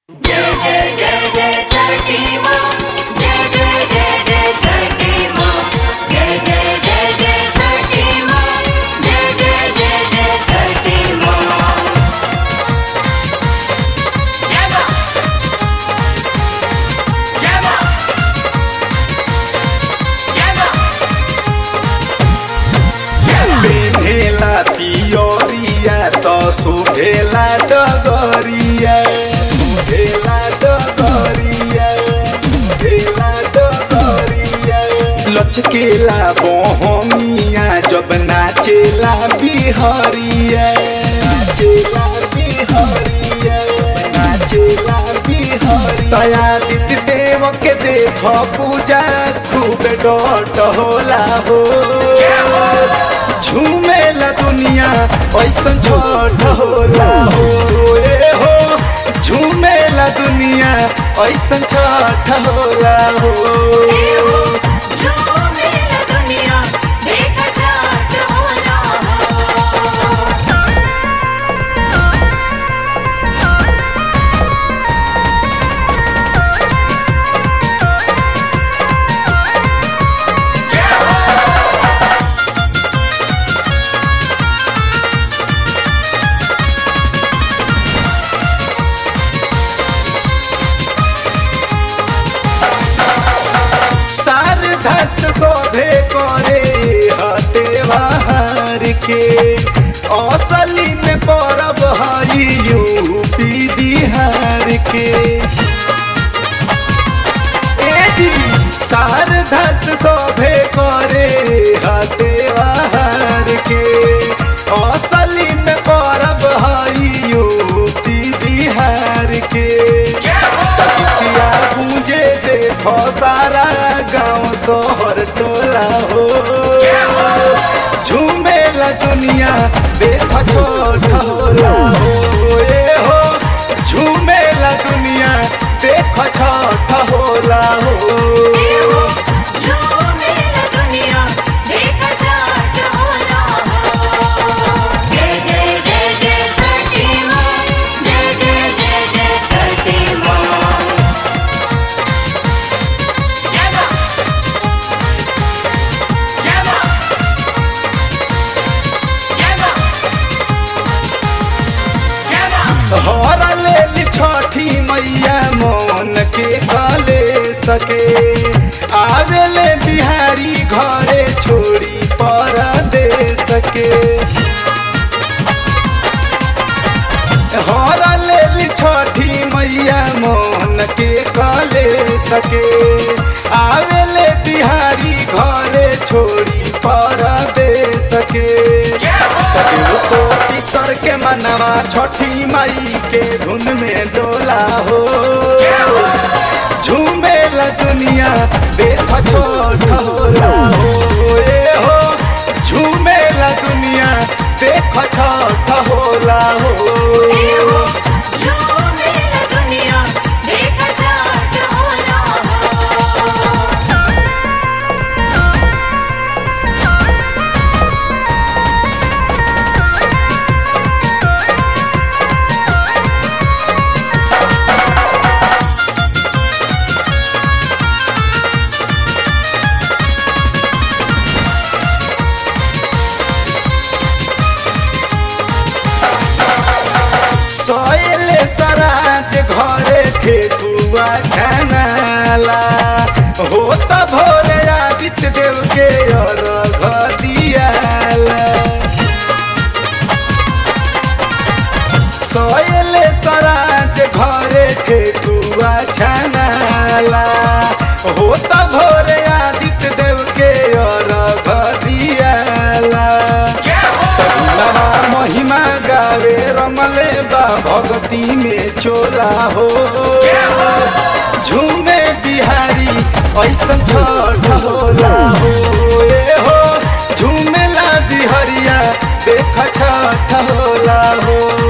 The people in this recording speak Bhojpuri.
जय जय जय जय छठी माँ जय जय जय जय छठी माँ जय जय जय जय छठी माँ जय जय जय जय छठी माँ जय माँ जय माँ जय माँ पेन्हेला पियरिया त सुभेला डगरिया सुभेला डगरिया सुभेला डगरिया लचकेला बहमिया जब नाचेला बिहरिया नाचेला बिहरिया नाचेला बिहरिया तया दित देव के देख पूजा खूब डट होला हो झूमेला दुनिया ऐसन छठ होला हो ए हो झूमेला दुनिया ऐसन छठ होला हो झूमेला दुनिया देख जात होला शारदस शोभे करे हते बाहर के असली में परब हई यूपी बिहार के शारदस शोभे करे हते बाहर के असली में परब हई यूपी बिहार के तकिया गूंजे देखो सारा गांव शहर टोला हो झूमेला दुनिया देख छोट होला हो ए हो झूमेला दुनिया देख छोट होला हो झूमेला दुनिया देख जात होला जय जय जय जय छठी माँ जय जय जय जय छठी माँ जय माँ जय माँ जय माँ जय माँ हर लेली छठी मैया मन के कले सके आवेले बिहारी घरे छोड़ी पर दे सके हर लेली छठी मैया मन के कले सके आवेले बिहारी घरे छोड़ी पर दे सके तबियो तो टिकर के मनवा छठी माई के धुन में डोला हो झूमेला दुनिया देख छोट होला हो ए हो झूमेला दुनिया देख छोट होला हो झूमेला दुनिया देख जात होला सोयले सराज घरे ठेकुआ छनाला हो त भोरे आदित्य देव के अर्घ दियाला सोयले सराज घरे ठेकुआ छनाला हो त भोरे आदित्य देव के अर्घ दियाला तबुलवा महिमा गावे रमले बा भगती में चोला हो झूमे बिहारी ऐसन छठ होला हो ए हो झूमेला बिहरिया देख छठ होला हो